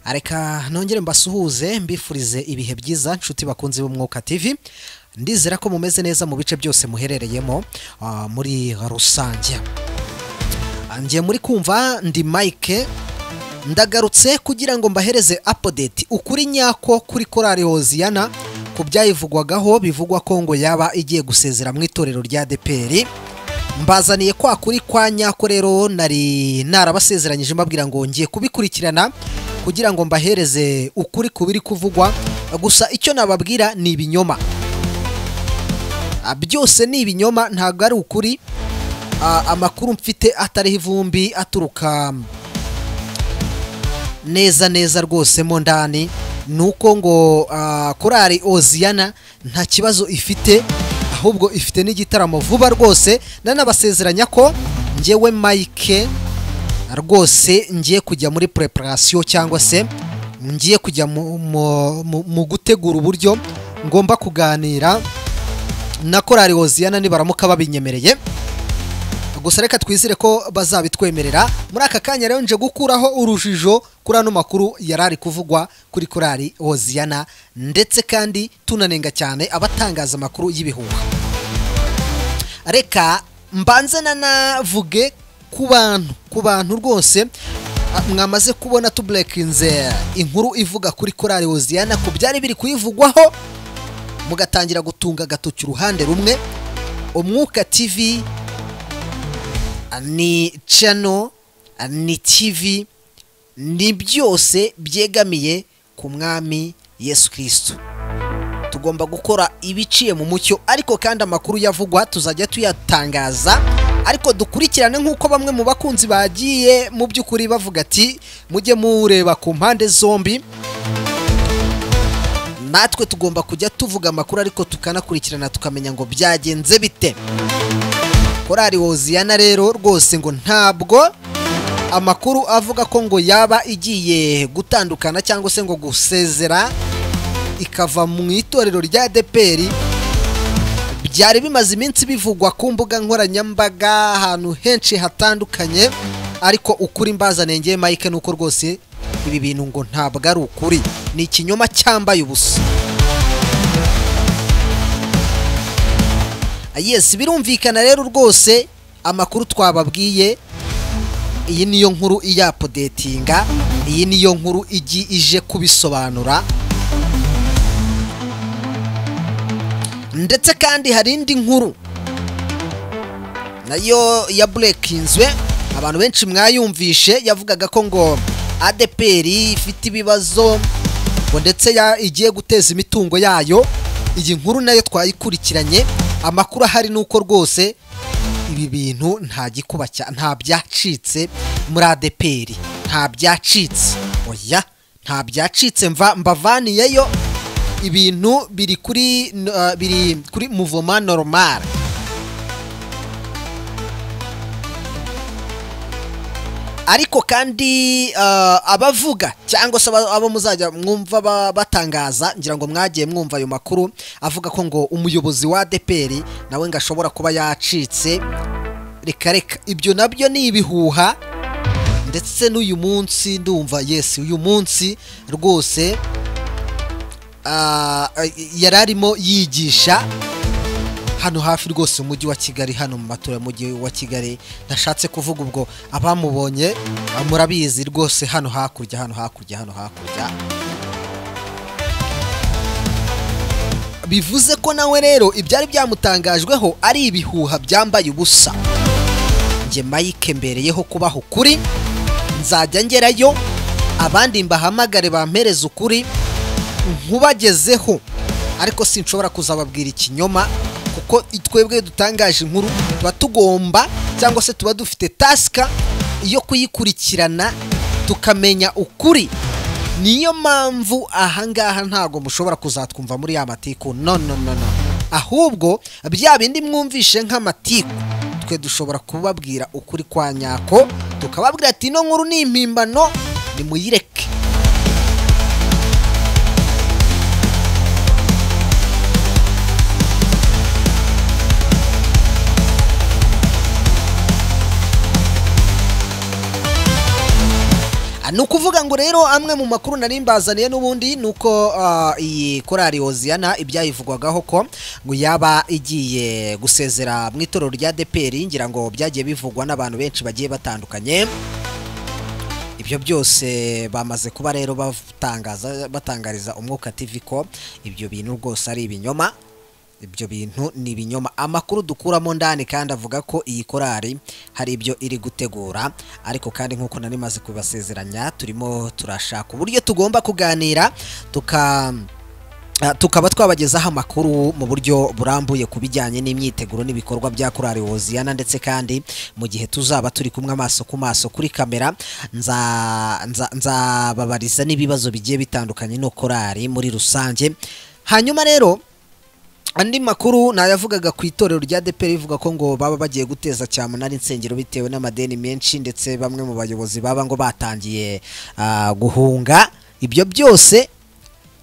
reka nongere mbasuhuze mbifurize ibihe byiza nshuti bakunze b'umwuka TV ndizera ko mumeze neza mu bice byose muherereyemo ah, muri rusange njye muri kumva ndi mike ndagarutse kugira ngo mbahereze apodeti ukuri nyako kuri korari hoziyana ku byayivugwagaho bivugwa ko ngo yaba igiye gusezera mu itorero rya deperi mbazaniye kwa kuri kwa nyako rero nari narabasezeranyije mbabwira ngo ngiye kubikurikirana kugira ngo mbahereze ukuri ku biri kuvugwa gusa icyo nababwira ni ibinyoma Ah, byose ni ibinyoma ntabwo ari ukuri Ah, amakuru mfite atariho ivumbi aturuka neza neza rwose mo ndani ni uko ngo ah, korali oziyana nta kibazo ifite ahubwo ifite n'igitaramo vuba rwose nanabasezeranya ko ngewe mike rwose ngiye kujya muri preparation cyangwa se ngiye kujya mu- mu- mu- mu gutegura uburyo ngomba kuganira na korali oziyana nibaramuka babinyemereye gusa reka twizere ko bazabitwemerera muri aka kanya rero nje gukuraho urujijo kuri ano makuru yari ari kuvugwa kuri korali hoziyana ndetse kandi tunanenga cyane abatangaza amakuru y'ibihuha reka mbanze nanavuge ku bantu ku bantu rwose ah, mwamaze kubona tuburekinze inkuru ivuga kuri korali hoziyana ku byari biri kuyivugwaho mugatangira gutunga agatoki uruhande rumwe umwuka tv ni cano ni TV ni byose byegamiye ku mwami Yesu Kristo tugomba gukora ibiciye mu mucyo ariko kandi amakuru yavugwa tuzajya tuyatangaza ariko dukurikirane nk'uko bamwe mu bakunzi bagiye mu by'ukuri bavuga ati mujye mureba ku mpande zombi natwe tugomba kujya tuvuga amakuru ariko tukanakurikirana tukamenya ngo byagenze bite korari woziyana rero rwose ngo ntabwo amakuru avuga ko ngo yaba igiye gutandukana cyangwa se ngo gusezera ikava mu itorero rya deperi byari bimaze iminsi bivugwa ku mbuga nkoranyambaga ahantu henshi hatandukanye ariko ukuri mbazaniye ngewe mike ni uko rwose ibi bintu ngo ntabwo ari ukuri ni ikinyoma cyambaye ubusa yes birumvikana rero rwose amakuru twababwiye iyi niyo nkuru iyapodetinga iyi niyo nkuru igi ije kubisobanura ndetse kandi hari indi nkuru nayo yaburekinzwe abantu benshi mwayumvishe yavugaga ko ngo adeperi ifite ibibazo ngo ndetse ya- igiye guteza imitungo yayo iyi nkuru nayo twayikurikiranye amakuru ahari ni uko rwose ibi bintu nta gikuba cya- nta byacitse muri adeperi nta byacitse oya nta byacitse mva mbavaniyeyo ibintu biri kuri eh, biri kuri muvoma normal ariko kandi eh, abavuga cyangwa se aba abo muzajya mwumva ba- batangaza ngira ngo mwagiye mwumva ayo makuru avuga ko ngo umuyobozi wa deperi nawe ngo ashobora kuba yacitse reka reka ibyo nabyo ni ibihuha ndetse n'uyu munsi ndumva yesi uyu munsi rwose ah, yari arimo yigisha hano hafi rwose umujyi wa kigali hano mu matora y'umujyi wa kigali nashatse kuvuga ubwo abamubonye ah, murabizi rwose hano hakurya hano hakurya hano hakurya bivuze ko nawe rero ibyari byamutangajweho ari ibihuha byambaye ubusa njye mike mbereyeho kubaho ukuri nzajya ngerayo abandi mbahamagare bampereze ukuri nkubagezeho ariko sinshobora kuzababwira ikinyoma kuko twebwe dutangaje inkuru tuba tugomba cyangwa se tuba dufite tasika yo kuyikurikirana tukamenya ukuri niyo mpamvu ahangaha ntabwo mushobora kuzatwumva muri ya matiku no no no no ahubwo bya bindi mwumvishe nk'amatiku twe dushobora kubabwira ukuri kwa nyako tukababwira ati ino nkuru ni impimbano nimuyireke ni ukuvuga ngo rero amwe mu makuru nari mbazaniye n'ubundi ni uko ah, iyi korari hoziyana ibyayivugwagaho ko ngo yaba igiye gusezera mu itorero rya deperi ngira ngo byagiye bivugwa n'abantu benshi bagiye batandukanye ibyo byose bamaze kuba rero batangaza batangariza umwuka TV ko ibyo bintu rwose ari ibinyoma ibyo bintu ni ibinyoma amakuru dukuramo ndani kandi avuga ko iyi korari hari ibyo iri gutegura ariko kandi nk'uko nari maze kubasezeranya turimo turashaka uburyo tugomba kuganira tuka Ah, tukaba twabagezaho amakuru mu buryo burambuye ku bijyanye n'imyiteguro n'ibikorwa bya korari hoziyana ndetse kandi mu gihe tuzaba turi kumwe amaso ku maso kuri kamera nza- nza- nzababariza n'ibibazo bigiye bitandukanye no korari muri rusange hanyuma rero andi makuru nayavugaga ku itorero rya DPR rivuga ko ngo baba bagiye guteza cyamunara insengero bitewe n'amadeni menshi ndetse bamwe mu bayobozi baba ngo batangiye ah, guhunga ibyo byose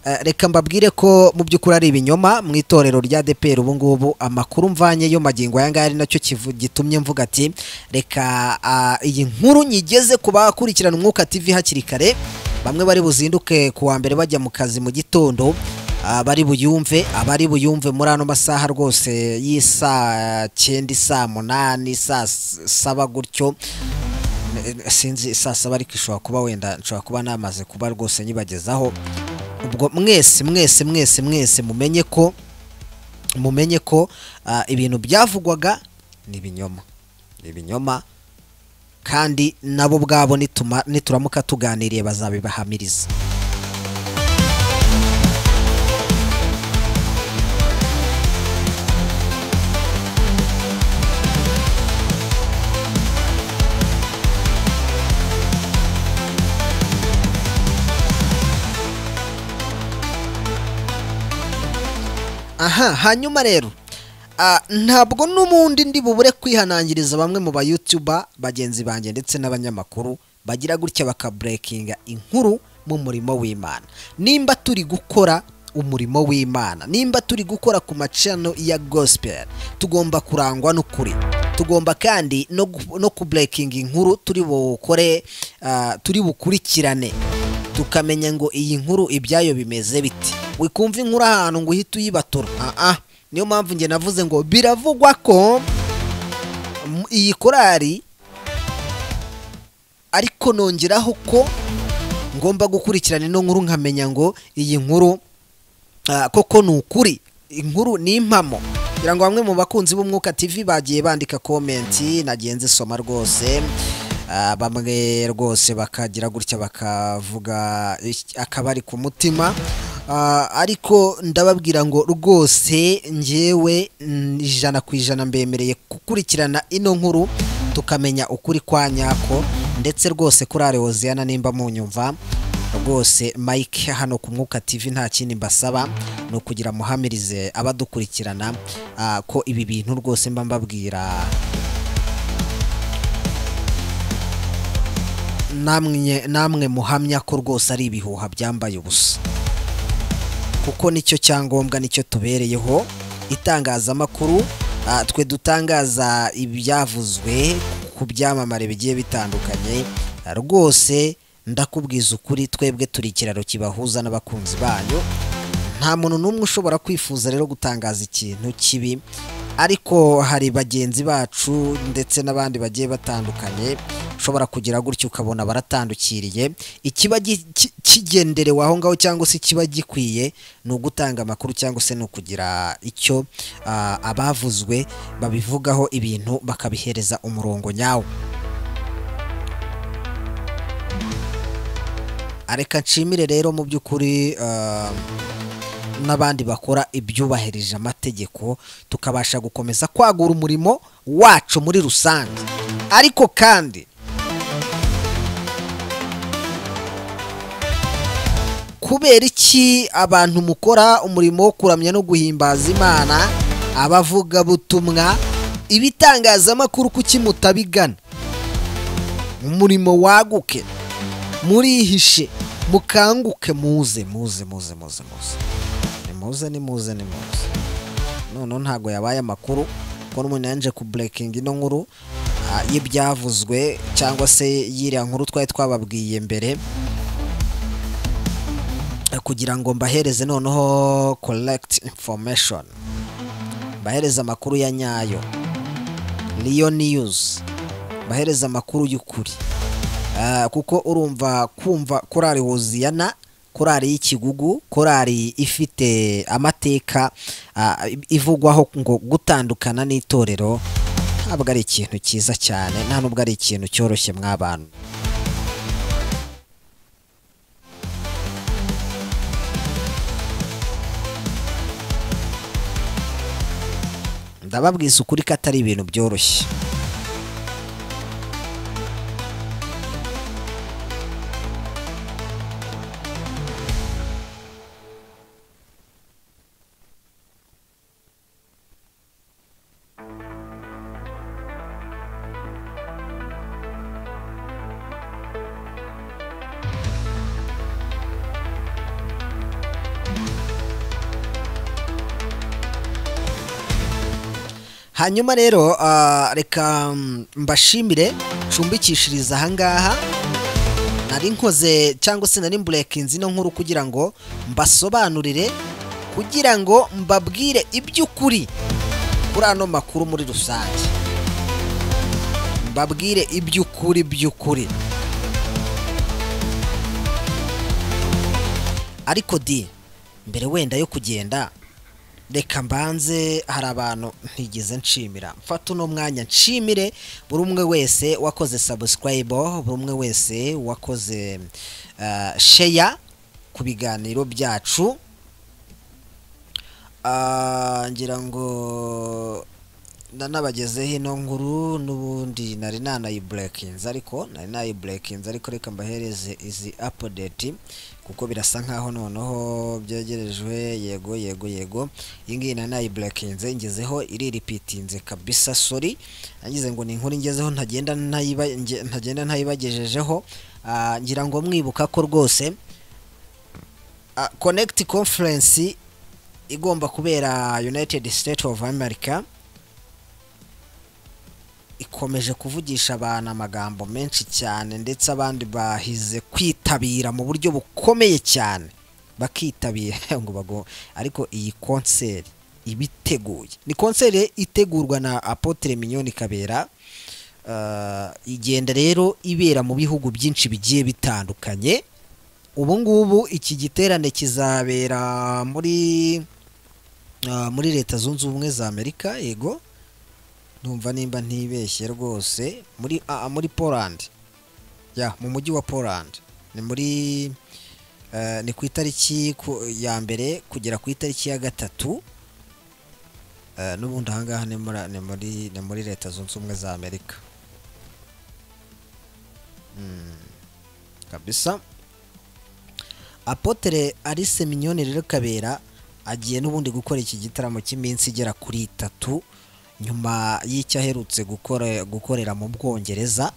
eh, reka mbabwire ko mu by'ukuri ari ibinyoma mu itorero rya DPR ubu ngubu amakuru mvanye yo magingo aya ngaya ari nacyo kivu- gitumye mvuga ati reka ah, iyi nkuru nyigeze ku bakurikirana umwuka TV hakiri kare bamwe bari buzinduke ku wa mbere bajya mu kazi mu gitondo abari buyumve abari buyumve muri ano masaha rwose y'isa cyenda isaa munani saa s- saba gutyo sinzi saa saba ariko ishobora kuba wenda nshobora kuba namaze kuba rwose nyibagezaho ubwo mwese mwese mwese mwese mumenye ko mumenye ko ah, ibintu byavugwaga ni ibinyoma ni ibinyoma kandi nabo ubwabo nituma- nituramuka tuganiriye bazabibahamiriza aha hanyuma rero ah, ntabwo n'ubundi ndi bubure kwihanangiriza bamwe mu bayutuba bagenzi banjye ndetse n'abanyamakuru bagira gutya bakaburekinga inkuru mu murimo w'imana nimba turi gukora umurimo w'imana nimba turi gukora ku macano ya gospel tugomba kurangwa n'ukuri tugomba kandi no, gu- no kuburekinga inkuru turi bukore ah, turi bukurikirane tukamenya ngo iyi nkuru ibyayo bimeze biti wikumva inkuru ahantu ngo uhite uyibatura aa niyo mpamvu njye navuze ngo biravugwa ko mm, iyi korari ariko nongeraho ko ngomba gukurikirana ino nkuru nkamenya ngo iyi nkuru Ah, koko ni ukuri inkuru ni impamo kugira ngo bamwe mu bakunzi b'umwuka TV bagiye bandika komenti nagiye nzisoma rwose Ah, bamwe rwose bakagira gutya bakavuga iki- akabari ku mutima Ah, ariko ndababwira ngo rwose njyewe mm, ijana ku ijana mbemereye gukurikirana ino nkuru tukamenya ukuri kwa nyako ndetse rwose kuri arewoziyana nimba munyumva rwose mike hano ku mwuka tv nta kindi mbasaba ni ukugira muhamirize abadukurikirana ah, ko ibi bintu rwose mba mbabwira namwe namwe muhamya ko rwose ari ibihuha byambaye ubusa kuko nicyo cyangombwa nicyo tubereyeho itangazamakuru ah, twe dutangaza ibyavuzwe ku byamamare bigiye bitandukanye Ah, rwose ndakubwiza ukuri twebwe turi ikiraro kibahuza n'abakunzi banyu nta muntu n'umwe ushobora kwifuza rero gutangaza ikintu kibi ariko hari bagenzi bacu ndetse n'abandi bagiye batandukanye ushobora kugira gutya ukabona baratandukiriye ikiba gi- ki- kigenderewe aho ngaho cyangwa se ikiba gikwiye ni ugutanga amakuru cyangwa se ni ukugira icyo ah, abavuzwe babivugaho ibintu bakabihereza umurongo nyawo reka nshimire rero mu by'ukuri ah, n'abandi bakora ibyubahirije amategeko tukabasha gukomeza kwagura umurimo wacu muri rusange ariko kandi kubera iki abantu mukora umurimo wo kuramya no guhimbaza imana abavugabutumwa ibitangazamakuru kuki mutabigana umurimo waguke murihishe mukanguke muze muze muze muze muze nimuze nimuze nimuze noneho ntabwo yabaye amakuru kuko n'umuntu yaje kuburekinga ino nkuru y'ibyavuzwe cyangwa se y'iriya nkuru twari twababwiye mbere kugira ngo mbahereze noneho korekiti infomeshoni mbahereze amakuru ya nyayo riyo niyuzi mbahereze amakuru y'ukuri kuko urumva kumva korari wuziyana korari y'ikigugu korari ifite amateka ivugwaho ngo gutandukana n'itorero ntabwo ari ikintu cyiza cyane nta nubwo ari ikintu cyoroshye mw'abantu ndababwiza ukuri ko atari ibintu byoroshye hanyuma rero reka mbashimire ncumbikishiriza ahangaha nari nkoze cyangwa se nari mburekinze ino nkuru kugira ngo mbasobanurire kugira ngo mbabwire iby'ukuri kuri ano makuru muri rusange mbabwire iby'ukuri by'ukuri ariko di mbere wenda yo kugenda reka mbanze hari abantu ntigeze nshimira mfata uno mwanya nshimire buri umwe wese wakoze sabusikarayibo buri umwe wese wakoze sheya ku biganiro byacu ngira ngo nanabagezeho ino nkuru n'ubundi nari nanayiburekinze ariko nari nayiburekinze ariko reka mbahereze izi apudeti kuko birasa nkaho noneho byegerejwe yego yego yego iyi ngiyi nari nayiburekinze ngezeho iriripitinze kabisa sori nagize ngo ni inkuru ngezeho ntagenda ntayibagejejeho ngira ngo mwibuka ko rwose konegiti konferensi igomba kubera united state of america ikomeje kuvugisha abantu amagambo menshi cyane ndetse abandi bahize kwitabira mu buryo bukomeye cyane bakitabira ngo bago ariko iyi konseri iba iteguye ni konseri itegurwa na apotre mignoni kabera igenda rero ibera mu bihugu byinshi bigiye bitandukanye ubu ngubu iki giterane kizabera muri muri leta zunze ubumwe za amerika yego numva nimba ntibeshye rwose muri muri polandi ya mu mujyi wa polandi ni muri ni ku itariki ya mbere kugera ku itariki ya gatatu n'ubundi ahangaha ni muri ni muri leta zunze ubumwe za amerika kabisa apotere arise minyoni rero kabera agiye n'ubundi gukora iki gitaramo cy'iminsi igera kuri itatu nyuma y'icyo aherutse gukorera mu bwongereza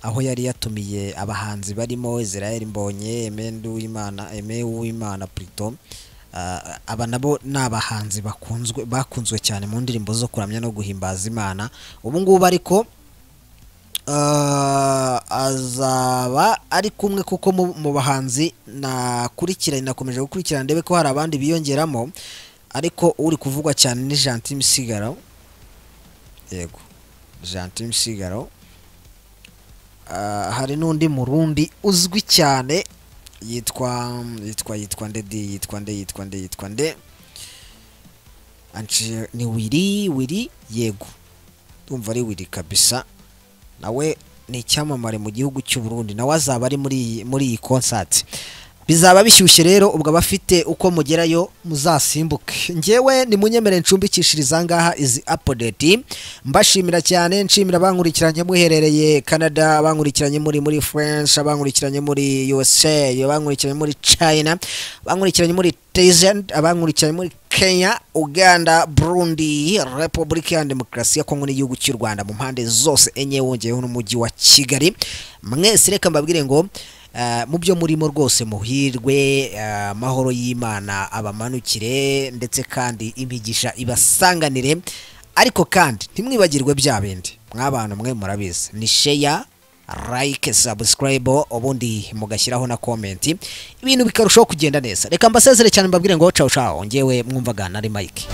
aho yari yatumiye abahanzi barimo israel mbonye eme w'imana purito aba nabo ni abahanzi bakunzwe cyane mu ndirimbo zo kuramya no guhimbaza imana ubu ngubu ariko azaba ari kumwe kuko mu bahanzi nakurikiranye nakomeje gukurikirana ndebe ko hari abandi biyongeramo ariko uri kuvugwa cyane ni janti misigaro yego janti sigaro hari n'undi murundi uzwi cyane yitwa yitwa yitwa nde di yitwa nde yitwa nde yitwa nde ni wiri wiri yego ndumva ari wiri kabisa nawe ni icyamamare mu gihugu cy'uburundi nawe azaba ari muri iyi konsati bizaba bishyushye rero ubwo abafite uko mugerayo muzasimbuke ngewe ni munyemere ncumbikishiriza ngaha izi apodeti mbashimira cyane nshimira abankurikiranye muherereye canada abankurikiranye muri muri french abankurikiranye muri usa abankurikiranye muri china abankurikiranye muri taizen abankurikiranye muri kenya uganda burundi repubulika ya demokarasi ya kongo n'igihugu cy'u rwanda mu mpande zose enye wongeyeho n'umujyi wa kigali mwese reka mbabwire ngo mu byo murimo rwose muhirwe amahoro y'imana abamanukire ndetse kandi imigisha ibasanganire ariko kandi ntimwibagirwe bya bindi mwabantu mwe murabizi ni sheya like subscribe ubundi mugashyiraho na comment ibintu bikarushaho kugenda neza reka mbasezere cyane mbabwire ngo cawo cawo ngewe mwumvaga nari mike